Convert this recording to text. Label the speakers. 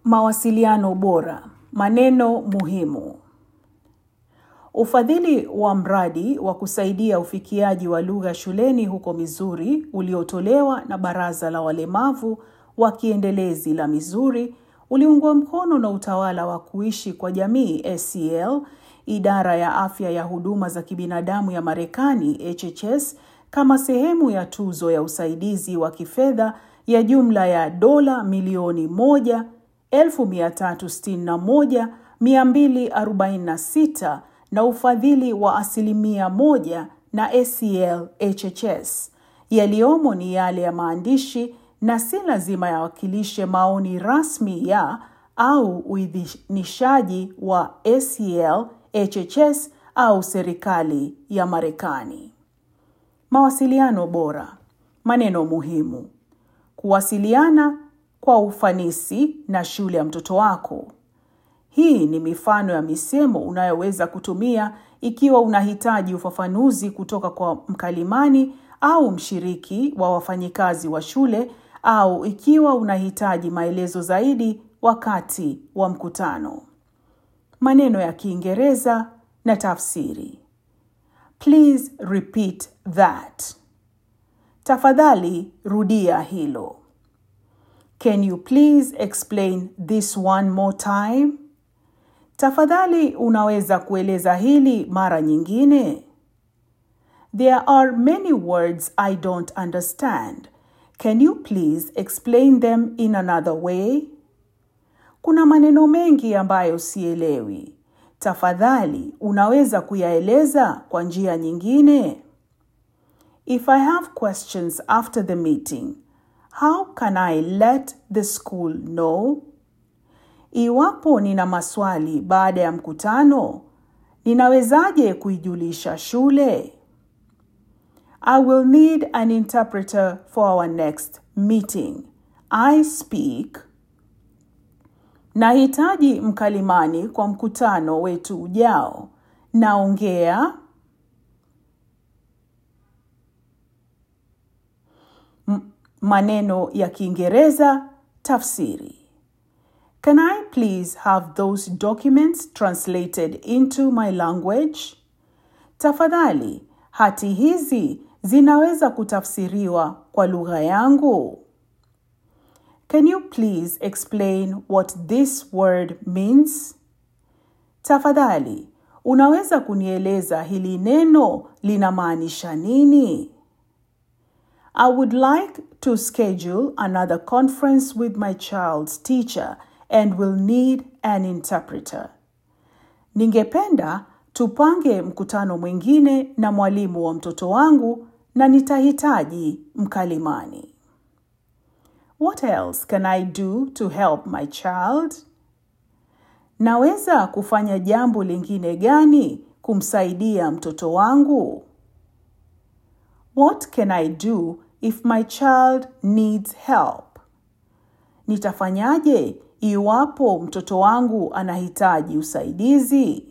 Speaker 1: Mawasiliano bora. Maneno muhimu. Ufadhili wa mradi wa kusaidia ufikiaji wa lugha shuleni huko Missouri uliotolewa na Baraza la Walemavu wa Kiendelezi la Missouri uliungwa mkono na Utawala wa Kuishi kwa Jamii ACL, Idara ya Afya ya Huduma za Kibinadamu ya Marekani HHS kama sehemu ya tuzo ya usaidizi wa kifedha ya jumla ya dola milioni moja 161246 na ufadhili wa asilimia moja na ACL HHS. Yaliyomo ni yale ya maandishi na si lazima yawakilishe maoni rasmi ya au uidhinishaji wa ACL HHS au serikali ya Marekani. Mawasiliano bora. Maneno muhimu. Kuwasiliana kwa ufanisi na shule ya mtoto wako. Hii ni mifano ya misemo unayoweza kutumia ikiwa unahitaji ufafanuzi kutoka kwa mkalimani au mshiriki wa wafanyikazi wa shule au ikiwa unahitaji maelezo zaidi wakati wa mkutano. Maneno ya Kiingereza na tafsiri. Please repeat that. Tafadhali rudia hilo. Can you please explain this one more time? Tafadhali unaweza kueleza hili mara nyingine? There are many words I don't understand. Can you please explain them in another way? Kuna maneno mengi ambayo sielewi. Tafadhali unaweza kuyaeleza kwa njia nyingine? If I have questions after the meeting, how can I let the school know? Iwapo nina maswali baada ya mkutano, ninawezaje kuijulisha shule? I will need an interpreter for our next meeting. I speak. Nahitaji mkalimani kwa mkutano wetu ujao. Naongea. Maneno ya Kiingereza tafsiri. Can I please have those documents translated into my language? Tafadhali, hati hizi zinaweza kutafsiriwa kwa lugha yangu? Can you please explain what this word means? Tafadhali, unaweza kunieleza hili neno linamaanisha nini? I would like to schedule another conference with my child's teacher and will need an interpreter. Ningependa tupange mkutano mwingine na mwalimu wa mtoto wangu na nitahitaji mkalimani. What else can I do to help my child? Naweza kufanya jambo lingine gani kumsaidia mtoto wangu? What can I do if my child needs help? Nitafanyaje iwapo mtoto wangu anahitaji usaidizi?